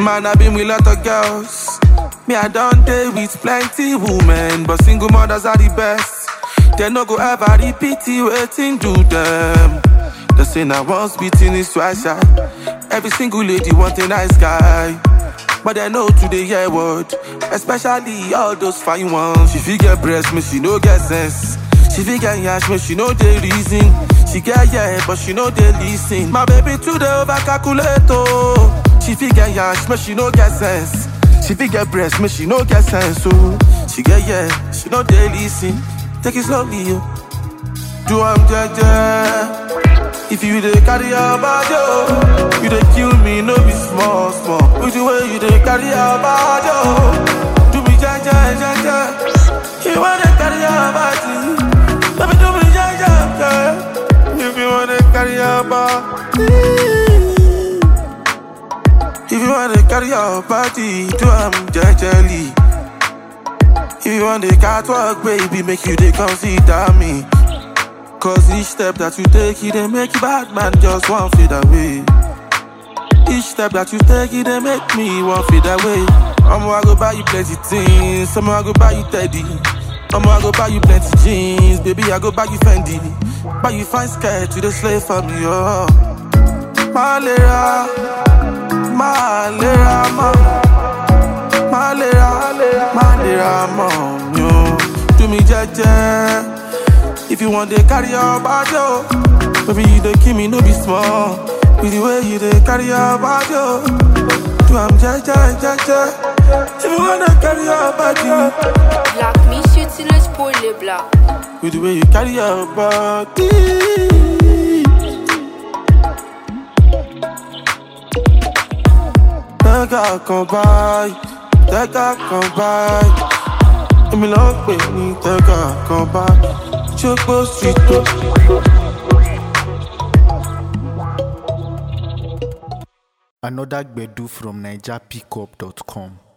Man, I been with lot of girls. Me, I don't date with plenty women, but single mothers are the best. They no go ever repeat it, waiting do them. They say now once beating is twice shy. Every single lady want a nice guy. But they know today hear word, especially all those fine ones. She fit get breast, me she no get sense. She fit get yash, me she know the reason. She get yeah, but she know the listen. My baby today over calculate oh. She fit get yash, me she no get sense. She fit get breast, me she no get sense oh. She get yeah, she know the listen. Take it slowly yo. Do I'm jaja. If you dey carry your body, oh, you dey kill me, no be small, small. With the way you dey carry your body, oh, do me jaja, jaja. You wanna carry your body, baby, do me jaja, jaja. If you wanna carry your body, if you wanna carry your body, do am jejely. If you want the catwalk, baby, make you dey consider me. Cause each step that you take, it dey make you bad man just one fade away. Each step that you take, it dey make me one fade away. I'ma I go buy you plenty things, I'ma I go buy you teddy. I'ma I go buy you plenty jeans, baby I go buy you Fendi. Buy you fine skirt to the slave for me, oh. Malera, malera, ma, malera, malera, ma, yo. Do me jaja. If you want to carry your body, oh, baby, you don't kill me, no be small. With the way you dey carry your body, oh, do I'm ja ja ja ja. If you wanna carry your body, Black Miss utilise pour les blancs. with the way you carry your body. Tẹ́gà kan báyìí, tẹ́gà kan báyìí. Èmi ló ń pè ní tẹ́gà kan báyìí. Ṣógbó street o. Another Gbedu from NigerPickup.com.